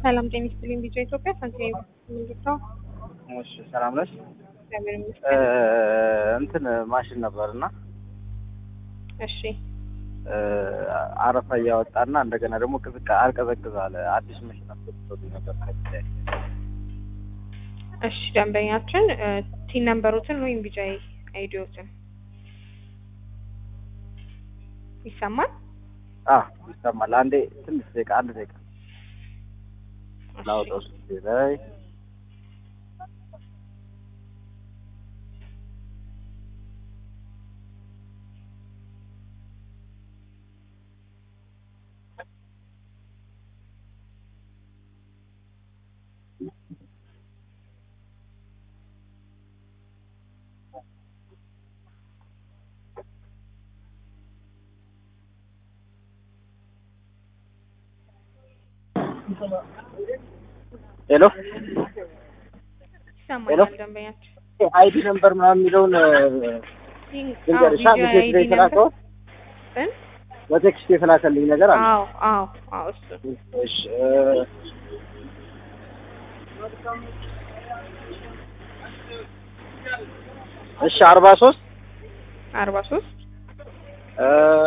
ሰላም ጤና ይስጥልኝ። ቢጫ ኢትዮጵያ ሳንቲም ምንድነው? እሺ ሰላም ነሽ? እግዚአብሔር እ ይመስገን። እንትን ማሽን ነበርና እሺ እ አረፋ እያወጣና እንደገና ደግሞ ቅዝቃ አልቀዘቅዝ አለ። አዲስ ማሽን አስገብቶልኝ ነበር ከዚህ እሺ ደንበኛችን እ ቲን ነምበሮትን ወይም ቢጫ አይዲዎትን ይሰማል? አ ይሰማል። አንዴ ትንሽ ደቂቃ አንድ ደቂቃ እሺ። ላውጣው ስልኬ ላይ ሄሎ ይሰማል ሄሎ? ደንበኛችን አይዲ ነምበር ምናምን የሚለውን ልንገርሻ ቢጫ ሜሴጅ አይዲ ላይ የተላከው እ በቴክስት የተላከልኝ ነገር አለ። አዎ አዎ አዎ እሱ እሺ እ እሺ አርባ ሶስት አርባ ሶስት እ